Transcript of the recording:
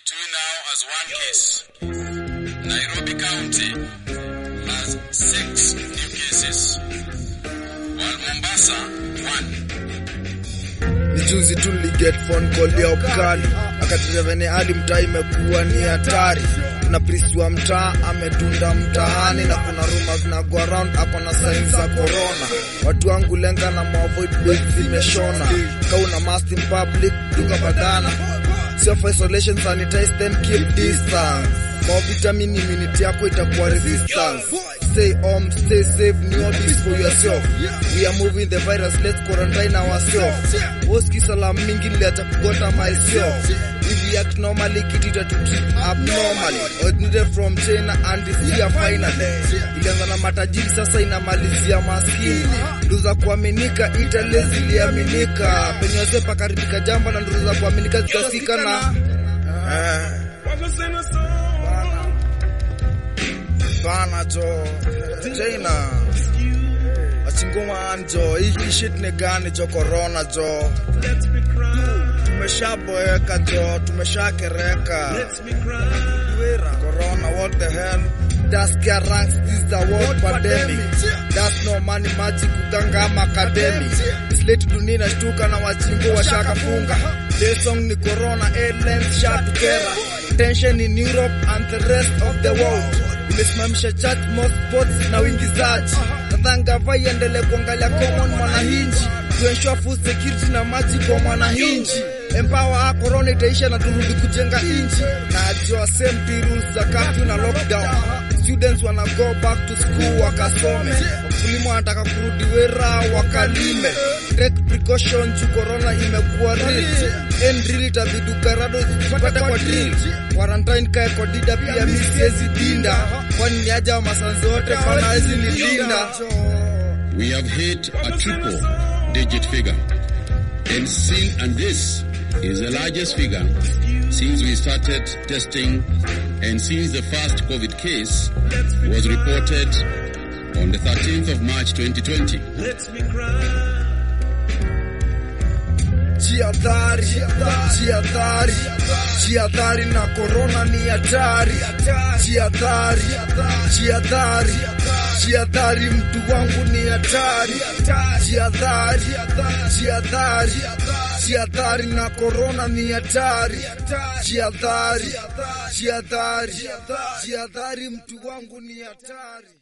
Two now has one case. Nairobi County has six new cases, while Mombasa one. Ni juzi tu niliget phone call ya Obkali akatulia venye hadi mtaa imekuwa ni hatari. Kuna priest wa mtaa amedunda mtaani na kuna rumors na go around ako na signs za corona. Watu wangu lenga na maavoid base zimeshona. Kauna mask in public duka badana. Self isolation sanitize then keep distance. More vitamin immunity yako itakuwa resistance. Stay home, stay safe, know this for yourself. We are moving the virus, let's quarantine ourselves. Woski salam mingi niliacha kugota myself. If we act normally, kitu itatutreat abnormally. Originated from China and is here finally. Ilianza na matajiri sasa inamalizia maskini. Ndugu za kuaminika Italy ziliaminika. Penye wazee pakaribika jamba na ndugu za kuaminika zikasika na eh, bana jo China achingoma anjo hii shit ni gani jo corona jo tumeshaboeka jo tumeshakereka corona what the hell Das gear ranks this the world pandemic That's no money magic kuganga ama academic Slate dunia inashtuka na wachingo washakafunga Their song ni corona airlines shatukera Tension in Europe and the rest of the world imesimamisha church most sports na uingizaji nadhani gava iendelee kuangalia common mwananchi to ensure food security na maji kwa mwananchi empower corona itaisha na turudi kujenga nchi na ajua same rules za curfew na lockdown students wana go back to school wakasome wakulima wanataka kurudi wera wakalime take precaution juu corona imekuwa real and real itabidi ukarado zipate kwa drill quarantine kae kwa dida pia mi siwezi dinda kwani ni aja wa masanzi wote pana hizi ni linda We have hit a triple digit figure. And, see, and this is the largest figure since we started testing and since the first COVID case was reported on the 13th of March 2020. Jihadhari, jihadhari, jihadhari na corona ni hatari. Jihadhari, jihadhari, jihadhari, mtu wangu ni hatari. Jihadhari, jihadhari, jihadhari na corona ni hatari. Jihadhari, jihadhari, jihadhari, mtu wangu ni hatari.